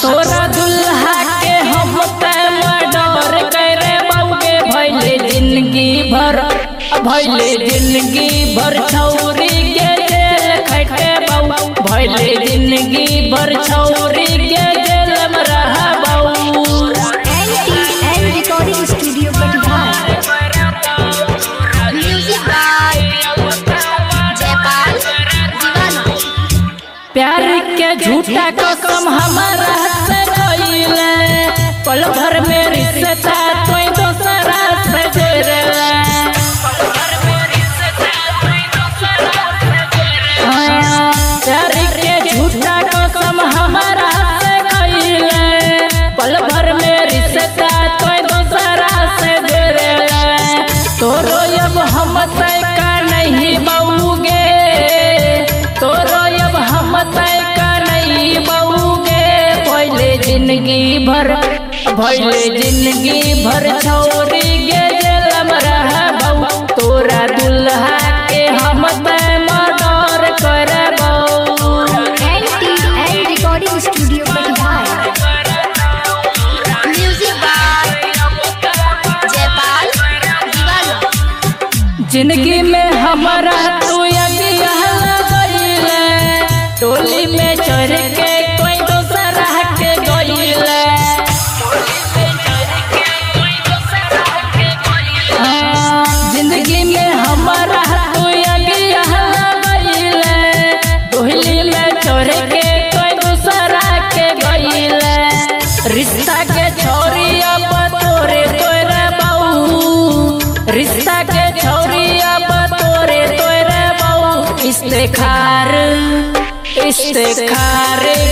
तोरा दुल्हा के हम मर्डर करे बउके भैले जिंदगी भर भैले जिंदगी भर छौरी के जेल खटे बऊ भैले जिंदगी भर छौरी के जेल में रहा बऊ N recording studio Katihar music by Jaipal Deewana प्यार के झूठा कसम हमारा से कइले पल भर में रिश्ता कोई दूसरा से जोड़ले हाँ, प्यार के झूठा कसम हमारा से कइले पल भर में रिश्ता कोई दूसरा से जोड़ले तोरो अब हम तय का नहीं बऊगे तोरो अब हम तय का नहीं बऊगे भैले जिंदगी भर भैले जिंदगी भर छौरी गे जेलम रह बऊ तोरा दुल्हा के हम तय मर्डर करबऊ N N recording studio Katihar music by Jaipal Deewana जिंदगी में हमारा तू अगिया गईले टोली में चढ़ के कोई दूसरा के गईले हाँ, जिंदगी में हमारा तू अगिया गईले टोली में चढ़ के कोई दूसरा के गईले रिश्ता के छोरी अब तोरे तोरे बहू रिश्ता के छोरी अब तोरे तोरे बहू इस्तेखार इस्तेखार